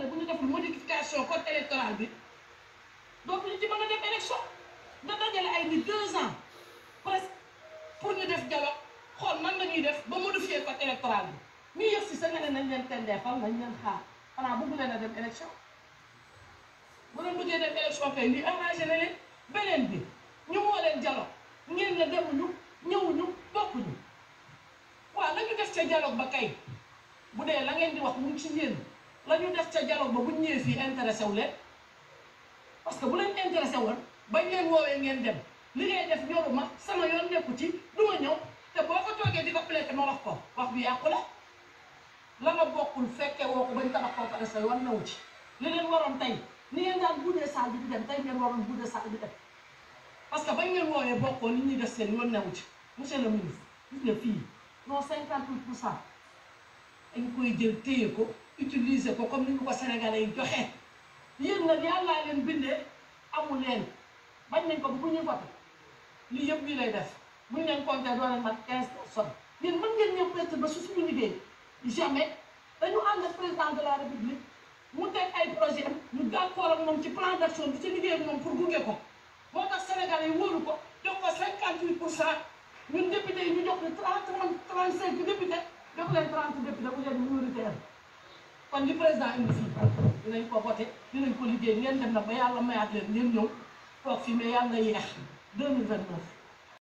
ne bu ñu deful modification code électoral bi dootuñu ci mën a def élection nga dajale ay nit deux ans presque pour ñu def dialogue xool nan la ñuy def ba modifier code électoral bi ñu yëg si sa nga ne nañ leen tendeefal nañ leen xaar xanaa bëgg leen a dem élection bu leen bëggee dem élection kay lii arrangé na leen beneen bi ñu woo leen dialogue ngeen ne demuñu ñëwuñu bokkuñu waaw la ñu def ca dialogue ba kay bu dee la ngeen di wax mu ngi ci yéen la ñu def ca dialogue ba bu ñu ñëwee fii intéressé wu leen parce que bu leen intéressé woon bañ leen woowee ngeen dem li ngay def ñoruma sama yoon nekku ci du ma ñëw te boo ko toogee di ko plaité ma wax ko wax bi yàqu la la nga bokkul fekkee woo ko bañ tabax ko pare sa yoon newu ci li leen waroon tey ni ngeen daan buddee saal bi di dem tey ngeen waroon buddee saal bi dem parce que bañ ngeen woowee bokkoo li ñuy def seen yoon newu ci monsieur le ministre gis nga fii non cinquante huit pour cent dañ koy jël téye ko utiliser ko comme ni ñu ko sénégalais yi joxe yéen nag yàllaa leen bindee amul leen bañ nañ ko bu ñuy voté lii yëpp lii lay def buñ leen compté doo leen mat quinze personnes yéen mën ngeen ñëw peut-être ba su suñu liggéey jamais dañu ànd ak président de la république mu teg ay projet am ñu d'accord ak moom ci plan d'action bi ci liggéey ak moom pour gunge ko moo tax sénégalais yi wóolu ko jox ko cinquante huit pour cent ñun député yi ñu jox leen trente trente cinq député jox leen trente député bu leen minoritaire kon li président indi fii dinañ ko voté dinañ ko liggéey ngeen dem nag ba yàlla mayaat leen ngeen ñëw toog fii mais yàlla na yeex deux mille vingt neuf